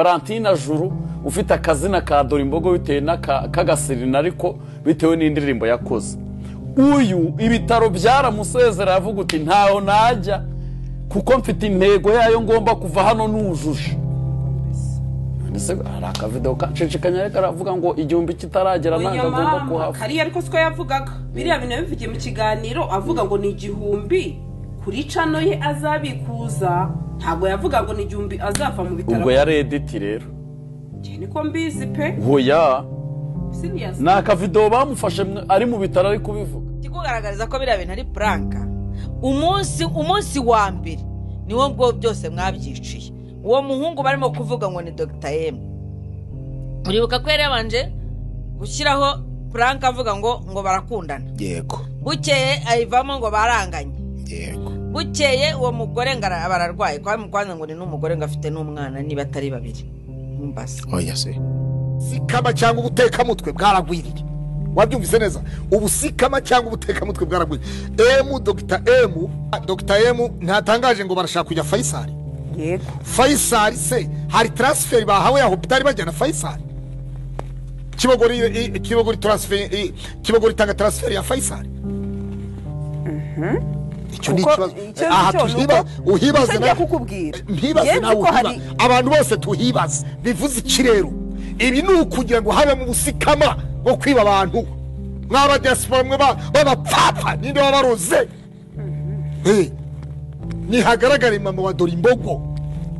valentine juru ufite akazina ka dore imbogo bitewe n'akagasirina ariko bitewe n'indirimbo yakoze uyu ibitaro byaramusezera aravuga uti ntaho najya kuko mfite intego yayo ngomba kuva hano nujuje hari akavido kacicikanya karavuga ngo igihumbi kitaragera ntabwo agomba kuhava kariya ariko siko yavugaga biriya bintu yabivugiye mu kiganiro avuga ngo ni igihumbi kuri cano ye azabikuza ntabwo yavuga ngo ni igihumbi azava mu bitaro ubwo yari editi rero njye niko mbizi pe hoya siriyazi ni akavido bamufashe mwe- ari mu bitaro ari kubivuga kikugaragariza ko biriya bintu ari puranka umunsi umunsi wa mbere niwo bwo byose mwabyiciye uwo muhungu barimo kuvuga ngo ni dogita yemu uribuka ko yari yabanje gushyiraho puranka avuga ngo ngo barakundana yego bukeye ayivamo ngo baranganye yego bukeye uwo mugore ngo ara- bararwaye kwa mukwanza ngo ni n'umugore ngo afite n'umwana niba atari babiri mumbasa oya se sikama cyangwa ubutekamutwe bwaragwiriye wabyumvise neza ubu sikama cyangwa ubutekamutwe bwaragwiriye emu dogita emu dogita emu ntatangaje ngo barashaka kujya fayisari yego fayisari se hari taransiferi bahawe ya hopitari bajyana fayisari kibogori i- kibogori taransiferi i- kibogori itanga taransiferi ya fayisari icyo ni Kuko ikibazo icyo aha cyo ni tuhiba uko- uhibaze nicyo nawe ngiye kukubwira. mpibaze Yemwe nawe ko uhiba hari- abantu bose tuhibaze bivuze iki rero ibi ni ukugira ngo habemo ubusikama bwo kwiba abantu mw'abadiaspora mwe ba- b'abapfapfa ninde wabaroze Eh, nihagaragare mama wa dore imbogo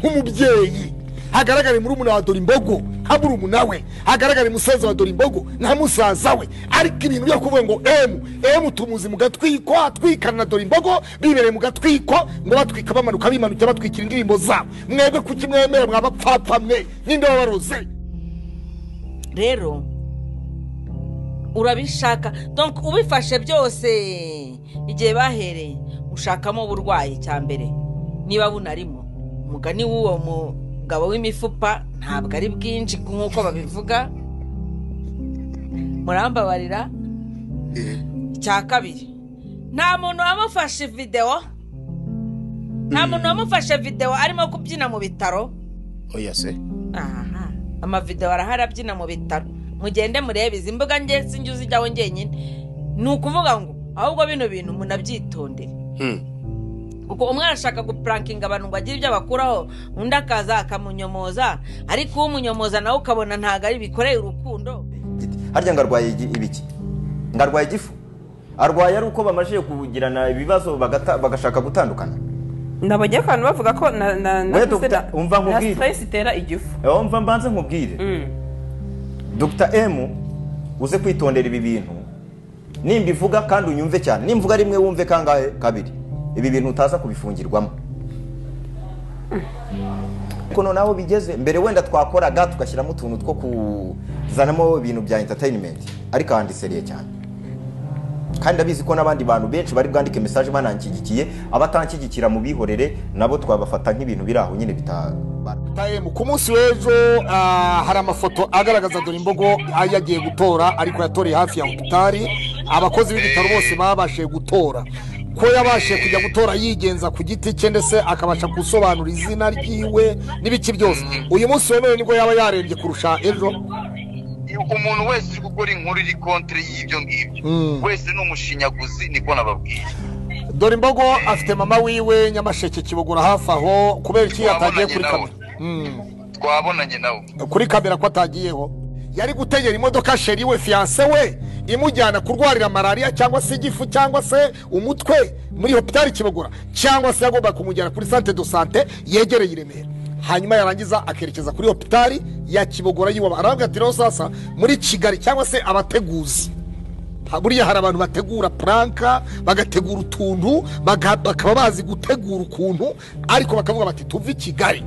nk'umubyeyi hagaragare murumuna wa dore imbogo nka murumuna we hagaragare musaza wa dore imbogo nka musaza we ariko ibintu byo kuvuga ngo emu emu tumuzi mu gatwiko atwikana na dore imbogo bibereye mu gatwiko ngo batwika bamanuka bimanukira batwikira indirimbo zabo mwebwe kuki mwemera mwabapfapfa mwe ninde wabaroze rero urabishaka donc ubifashe byose igihe bahereye ushakamo uburwayi cya mbere niba bunarimo umugani w'uwo mugabo w'imifupa ntabwo ari bwinshi nk'uko babivuga murambabarira icya kabiri nta muntu wamufashe videwo nta muntu wamufashe videwo arimo kubyina mu bitaro oya se aha amavidewo arahari abyina mu bitaro mugende murebe izi mbuga nge sinjye uzijyaho njyenyine ni ukuvuga ngo ahubwo bino bintu munabyitondere kuko umwe arashaka gupurankinga abantu ngo agire ibyo abakuraho undi akaza akamunyomoza ariko umunyomoza nawe ukabona ntabwo ari bikoreye urukundo giti harya ngo arwaye igi- ibiki ngo arwaye igifu arwaye ari uko bamajije kugirana ibibazo bagata- bagashaka gutandukana nabonye ko abantu bavuga ko na na na Oya, Dr. umva nkubwire. stress itera igifu Ewa, mva mbanze nkubwire dr m uze kwitondera ibi bintu nimba ivuga kandi unyumve cyane nimba uvuga rimwe wumve kangahe kabiri ibi bintu utaza kubifungirwamo ariko noneho aho bigeze mbere wenda twakoraga tugashyiramo utuntu two kuzanamo ibintu bya entertainment ariko aha ndiseriye cyane kandi ndabizi ko n'abandi bantu benshi bari bwandike mesaje bananshyigikiye abatanshyigikira mu bihorere nabo twabafata nk'ibintu biri aho nyine bitabara Taemu, ku munsi w'ejo ah, hari amafoto agaragaza dore imbogo ayo yagiye gutora ariko yatoreye hafi ya hopitari abakozi b'ibitaro bose babashije gutora ko yabashije kujya gutora yigenza ku giti cye ndetse akabasha gusobanura izina ryiwe n'ibiki byose uyu munsi wemewe nibwo yaba yarembye kurusha ejo umuntu wese uri gukora inkuru iri kontere y'ibyo ngibyo wese ni umushinyaguzi niko nababwiye dore imbogo afite mama wiwe nyamasheke kibogora hafi aho kubera iki yatagiye kuri kamera Mm. twabonanye nawe kuri kamera ko atagiyeho yari gutegera imodoka sheri we fiyanse we imujyana kurwarira malariya cyangwa se igifu cyangwa se umutwe muri hopitari kibogora cyangwa se yagomba kumujyana kuri sante do sante yegereye i remera hanyuma yarangiza akerekeza kuri hopitari ya kibogora yiwaba aravuga ati rero sasa muri kigali cyangwa se abateguzi Ha- buriya hari abantu bategura puranka bagategura utuntu baga- bakaba bazi gutegura ukuntu ariko bakavuga bati tuve i kigali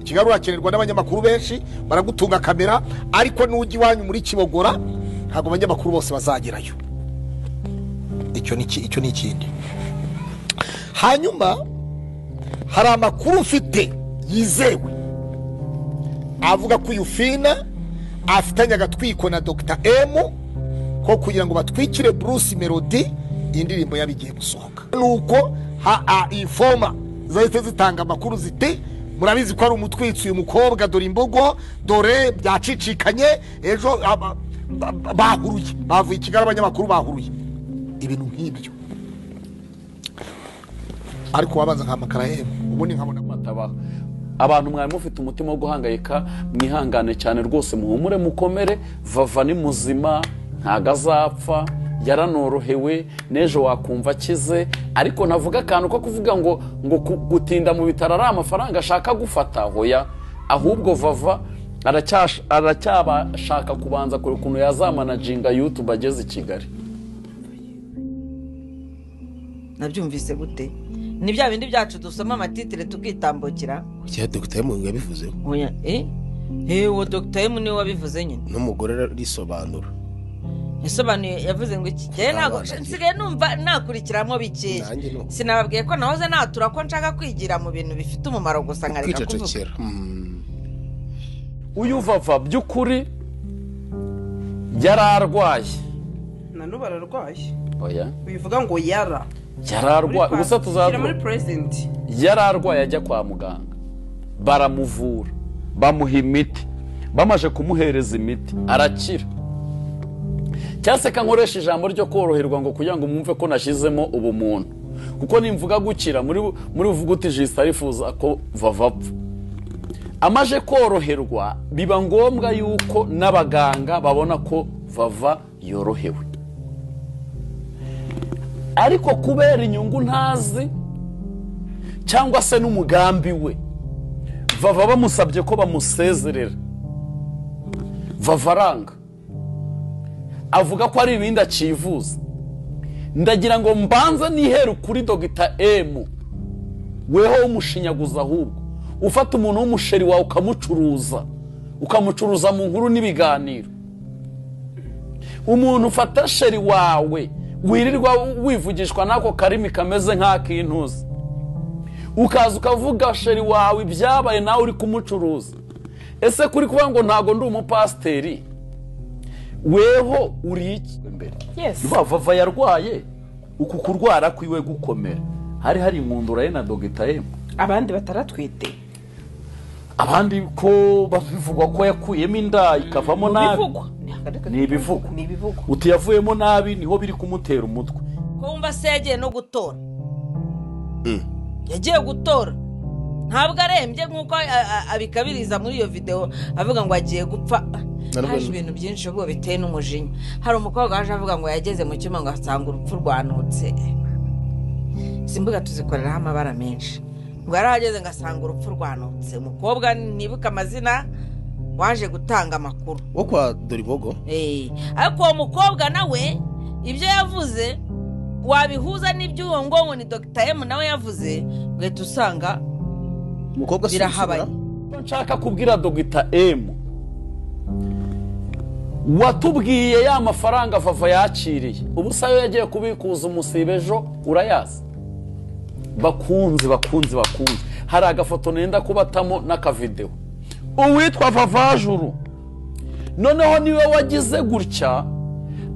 kigali urakenerwa n'abanyamakuru benshi baragutunga kamera ariko n'ujya iwanyu muri kibogora ntabwo abanyamakuru bose bazagerayo icyo ni iki- icyo ni ikindi hanyuma hari amakuru ufite yizewe avuga ko uyu fina afitanye agatwiko na dr m ko kugira ngo batwikire bruce melody indirimbo yaba igiye gusohoka nuko ha- a- informa zahita zitanga amakuru ziti murabizi ko ari umutwitsi uyu mukobwa dore imbogo dore byacicikanye ejo aba- ba- ba- bahuruye bavuye i kigali abanyamakuru bahuruye ibintu nk'ibyo ariko wabanza nkamakara yewe ubundi nkabona matabaho abantu mwari mufite umutima wo guhangayika mwihangane cyane rwose muhumure mukomere vava ni muzima ntago azapfa yaranorohewe n'ejo wakumva akize ariko navuga akantu ko kuvuga ngo ngo ku- gutinda mu bitaro ari amafaranga ashaka gufata hoya ahubwo vava aracyash- aracyabashaka kubanza kure ukuntu yazamanaginga yutube ageze i kigali nabyumvise gute ni bya bindi byacu dusoma amatitire tukitambukira cya dogiteri mungu yabivuzeho Oya, eh? Eh, uwo dogita emu niwe wabivuze nyine n'umugore arisobanura yasobanuye yavuze ngo iki gihe ntabwo nsigaye numva nakurikiramo bikeya Nanjye nuko. sinababwiye ko nahoze natura ko nshaka kwigira mu bintu bifite umumaro gusa nkareka kuvuga kwicecekera Mm. uyu vava by'ukuri yari arwaye na n'ubu ararwaye oya bivuga ngo yara yari arwaye Muri ubusa kwa- tuzavuga shyira muri purezinti yari arwaye ajya kwa muganga baramuvura bamuha imiti bamaze kumuhereza imiti arakira cyangwa se kankoresha ijambo ryo koroherwa ngo kugira ngo mwumve ko nashyizemo ubumuntu kuko nimvuga gukira muri muri buvuga uti jisita arifuza ko vavapfa amaje koroherwa biba ngombwa yuko n'abaganga babona ko vava yorohewe ariko kubera inyungu ntazi cyangwa se n'umugambi we vava bamusabye ko bamusezerera vava aranga avuga ko ari ibindi akivuza ndagira ngo mbanze nihere kuri dogita emu weho umushinyaguza ahubwo ufata umuntu w'umusheri wawe ukamucuruza ukamucuruza mu nkuru n'ibiganiro umuntu ufata sheri wawe wirirwa wivugishwa n'ako karimi kameze nk'ak'intuzi ukaza ukavuga sheri wawe ibyabaye nawe uri kumucuruza ese kuri kuvuga ngo ntabwo ndi umupasiteri weho uri iki mbere Yes. Ndumva vava yarwaye uku kurwara kwiwe gukomera hari hari inkundura ye na dogita emu abandi bataratwite abandi ko bivugwa ko yakuyemo inda ikavamo nabi bivugwa ni ibivugwa ni ibivugwa uti yavuyemo nabi niho biri kumutera umutwe ko wumva se yagiye no gutora yagiye gutora ntabwo arembye nk'uko a- a- abikabiriza muri iyo videwo avuga ngo agiye gupfa haje ibintu byinshi ubwo biteye n'umujinya hari umukobwa waje avuga ngo yageze mu cyuma ngo asanga urupfu rwanutse izi mbuga tuzikoreraho amabara menshi ngo yarahageze ngo asanga urupfu rwanutse umukobwa nibuka amazina waje gutanga amakuru wo kwa doribogo Eh, ariko uwo mukobwa nawe ibyo yavuze wabihuza n'iby'uwo ngo ni dogita emu nawe yavuze ugahita usanga umukobwa si Birahabaye. gusubira? Icyo nshaka kubwira dogita emu watubwiye ya mafaranga vava yakiriye ubu se ayo yagiye kubikuza umusiba ejo urayazi bakunzi bakunzi bakunzi hari agafoto nenda kubatamo n'akavidewo uwitwa vavajuru noneho niwe wagize gutya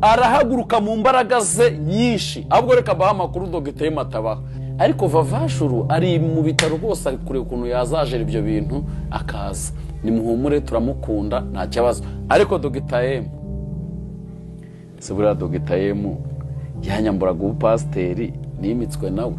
arahaguruka mu mbaraga ze nyinshi ahubwo reka abaha amakuru dogiteri matabaho ariko vavashuru ari mu bitaro rwose ari kureba ukuntu yazajera ibyo bintu akaza nimuhumure turamukunda nta kibazo ariko dogiteri si buriya dogiteri yanyamburaga ubupasiteri nimitswe nawe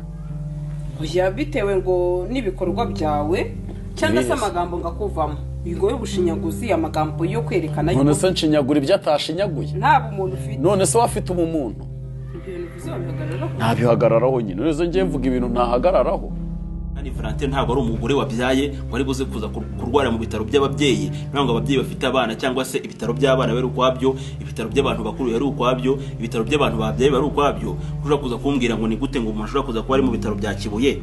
oya bitewe ngo n'ibikorwa byawe cyangwa se Yes. amagambo ngo akuvamo ngo y'ubushinyaguzi amagambo yo kwerekana none yuko se nshinyagura ibyo atashinyaguye nta bumuntu ufite none se wafite ubumuntu ibintu bizabihagarara ntabihagararaho nyine none ngiye mvuga ibintu ntahagararaho Anne Valentine ntabwo ari umugore wabyaye wari buze kuza kur- kurwara mu bitaro by'ababyeyi ntabwo ababyeyi bafite abana cyangwa se ibitaro by'abana bari ukwabyo ibitaro by'abantu bakuru bari ukwabyo ibitaro by'abantu babyaye bari ukwabyo ushobora kuza kumbwira ngo ni gute ngo umuntu ashobora kuza kuba ari mu bitaro bya Kibuye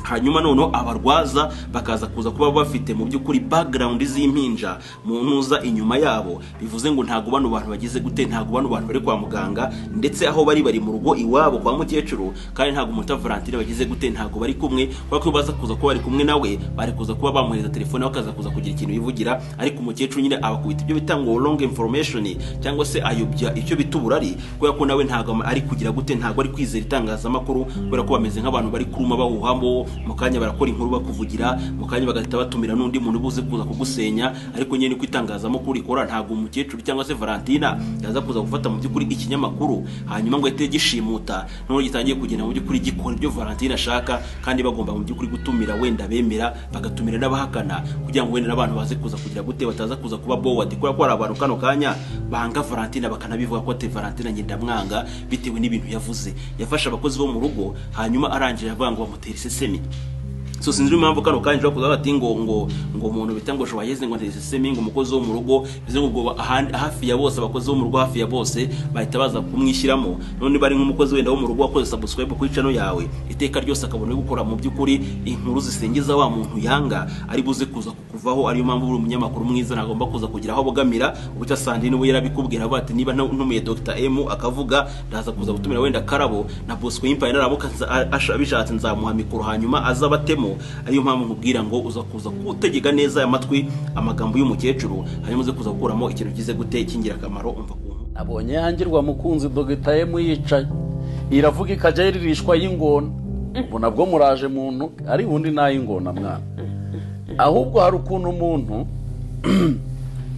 hanyuma noneho abarwaza bakaza kuza kuba bafite mu by'ukuri background z'impinja mu ntuza inyuma yabo bivuze ngo ntabwo bano bantu bagize gute ntabwo bano bantu bari kwa muganga ndetse aho bari bari mu rugo iwabo kwa mukecuru kandi ntabwo umuta Valentine bagize gute ntabwo bari kumwe kubera ko baza kuza kuba bari kumwe nawe bari kuza kuba bamuhereza telefone we akaza kuza kugira ikintu yivugira ariko umukecuru nyine abakubita ibyo bita ngo wrong information cyangwa se ayobya icyo bita uburari kubera ko nawe ntabwo ama- ari kugira gute ntabwo ari kwizera itangazamakuru kubera ko bameze nk'abantu bari kuruma bahuhamo mu kanya barakora inkuru bakuvugira mu kanya bagahita batumira n'undi muntu ubuze kuza kugusenya ariko nyine niko itangazamakuru ikora ntabwo umukecuru cyangwa se valentina yaza kuza gufata mu by'ukuri ikinyamakuru hanyuma ngo ahite gishimuta noneho gitangiye kugenda mu by'ukuri gikora ibyo valentina ashaka kandi bagomba mu by'ukuri gutumira wenda bemera bagatumira n'abahakana kugira ngo wenda n'abantu baze kuza kugira gute bataza kuza kuba bowadi kubera ko hari abantu kano kanya banga valentina bakanabivuga ko ati valentina njye ndamwanga bitewe n'ibintu yavuze yafashe abakozi bo mu rugo hanyuma arangije avuga ngo bamutere isesemi so sinzi impamvu kano kanya ushobora kuza bati ngo ngo ngo umuntu bita ngo shwayeze ngo ntisesemi ngo umukozi wo mu rugo bivuze ngo ubwo ahandi- hafi ya bose abakozi bo mu rugo hafi ya bose bahita baza kumwishyiramo none bari nk'umukozi wenda wo mu rugo wakoze subscribe kuri channel yawe iteka ryose akabona yo gukora mu by'ukuri inkuru zisingiza wa muntu yanga ari buze kuza kukuvaho ariyo mpamvu buri munyamakuru mwiza nagomba kuza kugira aho abogamira ubucya Sandrine we yarabikubwira avuga ati niba nta- ntumiye Dr M akavuga ndaza kuza gutumira wenda Karabo na Bosco Impaye naramuka nza- a- asha- bishatse nzamuha mikoro hanyuma azabatemo ariyo mpamvu nkubwira ngo uza kuza gutegeka neza aya matwi amagambo y'umukecuru hanyuma uze kuza gukuramo ikintu kize gute cy'ingirakamaro umva kuntu nabonye yangirwa mukunzi dogita ye yicaye iravuga ikajya yiririshwa y'ingona ubu nabwo muraje muntu ari undi n'ay'ingona mwana ahubwo hari ukuntu umuntu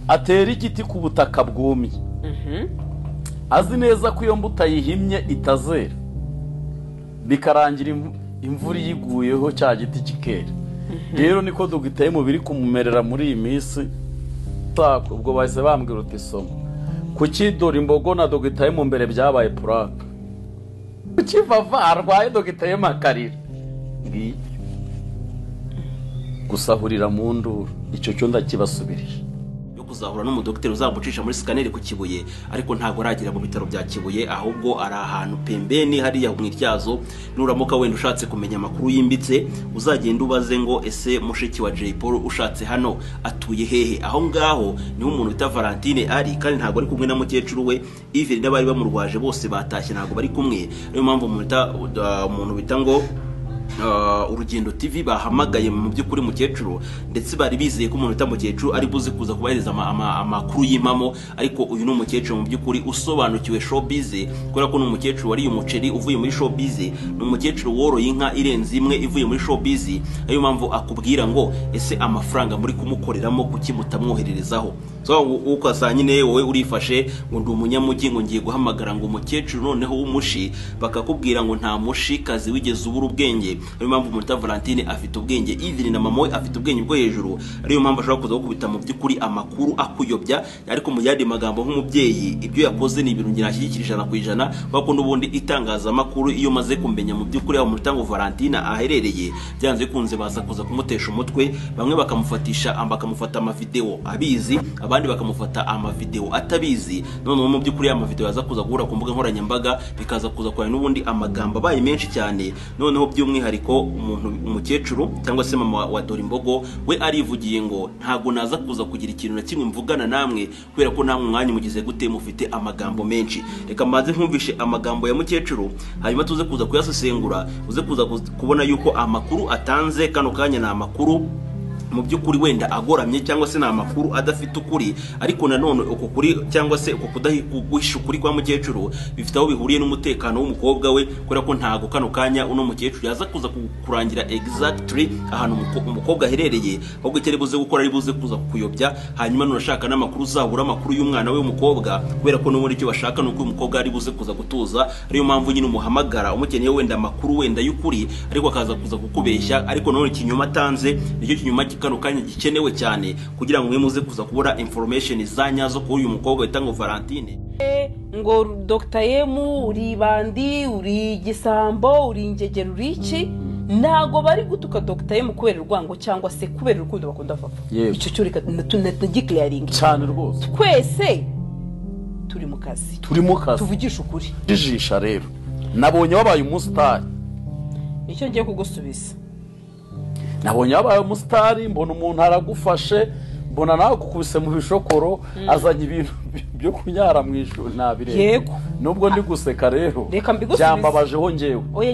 atera igiti ku butaka bwumye azi neza ko iyo mbuto ayihimye itazera bikarangira imvu- imvura iyiguyeho cya giti kikera rero niko dogita ye biri kumumerera muri iyi minsi Ta- ubwo bahise bambwira uti soma kuki dore imbogo na dogita ye mu mbere byabaye puraka kuki vava arwaye dogita ye makarira ngiyi gusahurira mu nduru icyo cyo ndakibasubirije yo kuzahura n'umudogiteri uzamucisha muri sikaneri ku kibuye ariko ntabwo aragera mu bitaro bya kibuye ahubwo ari ahantu pembeni hariya mu ityazo nuramuka wenda ushatse kumenya amakuru yimbitse uzagenda ubaze ngo ese mushiki wa jay paul ushatse hano atuye hehe aho ngaho niho umuntu bita valentine ari kandi ntabwo ari kumwe na mukecuru we iveri n'abari bamurwaje bose batashye ntabwo bari kumwe niyo mpamvu umuntu bita- uh, umuntu bita ngo Uh, urugendo tv bahamagaye mu by'ukuri mukecuru ndetse bari bizeye ko umuntu utamukecuru ari buze kuza kubahereza ama- ama- amakuru y'impamo ariko uyu ni umukecuru mu by'ukuri usobanukiwe showbiz kubera ko ni umukecuru wariye umuceri uvuye muri showbiz ni umukecuru woroye inka irenze imwe ivuye muri showbiz ariyo mpamvu akubwira ngo ese amafaranga muri kumukoreramo kuki mutamwohererezaho so u- ukasa nyine wowe urifashe ngo ndi umunyamujyi ngo ngiye guhamagara ngo umukecuru noneho w'umushi bakakubwira ngo nta mushi kazi wigeze ubura ubwenge ariyo mpamvu muta valentine afite ubwenge even na mama we afite ubwenge bwo hejuru ariyo mpamvu ashobora kuza gukubita mu by'ukuri amakuru akuyobya ariko mu yandi magambo nk'umubyeyi ibyo yakoze ni ibintu nginashyigikira ijana ku ijana kubera ko n'ubundi itangazamakuru iyo maze kumenya mu by'ukuri aho muta ngo valentine aherereye byanze bikunze baza kuza kumutesha umutwe bamwe bakamufatisha bakamufata amavidewo abizi abandi bakamufata amavidewo atabizi noneho mu by'ukuri ya mavidewo yaza kuza guhura ku mbuga nkoranyambaga bikaza kuza kurana n'ubundi amagambo abaye menshi cyane noneho by'umwihariko umuntu umukecuru cyangwa se mama wa dore imbogo we arivugiye ngo ntabwo naza kuza kugira ikintu na kimwe mvugana namwe kubera ko nta mwanya umugize gute mufite amagambo menshi reka maze nkumvishe amagambo ya mukecuru hanyuma tuze kuza kuyasesengura uze kuza kuz- kubona yuko amakuru atanze kano kanya ni amakuru mu by'ukuri wenda agoramye cyangwa se ni amakuru adafite ukuri ariko nanone uko kuri cyangwa se uko kudahi- guhisha ukuri kwa mukecuru bifite aho bihuriye n'umutekano w'umukobwa we kubera ko ntago kano kanya uno mukecuru yaza kuza ku- kurangira exactly ahantu umuko- umukobwa aherereye ahubwo icyo ari buze gukora ari buze kuza kuyobya hanyuma nurashaka n'amakuru uzabura amakuru y'umwana we w'umukobwa kubera ko n'ubundi icyo bashaka ni uko uyu mukobwa ari buze kuza gutuza ariyo mpamvu nyine umuhamagara umukeneye wenda amakuru wenda y'ukuri ariko akaza kuza kukubeshya ariko nanone ikinyoma atanze nicyo kinyuma kano kanya gikenewe cyane kugira ngo mwe muze kuza kubura information za nyazo kuri uyu mukobwa wita ngo valentine ngo dogita yemu uri ibandi uri igisambo uri ingegero uri iki ntabwo bari gutuka dogita yemu kubera urwango cyangwa se kubera urukundo bakunda vava Yewe. icyo cyo reka natagikiriyaringi cyane rwose twese turi mu kazi turi mu kazi tuvugishe ukuri jijisha rero nabonye wabaye umusitari nicyo ngiye kugusubiza nabonye wabaye umusitari mbona umuntu aragufashe mbona nawe kukubise mu bishokoro azanye ibintu byo kunyara mu ishuri ntabireba Yego. nubwo ndi guseka rero Reka mbigusubize. byambabajeho ngewe Oya,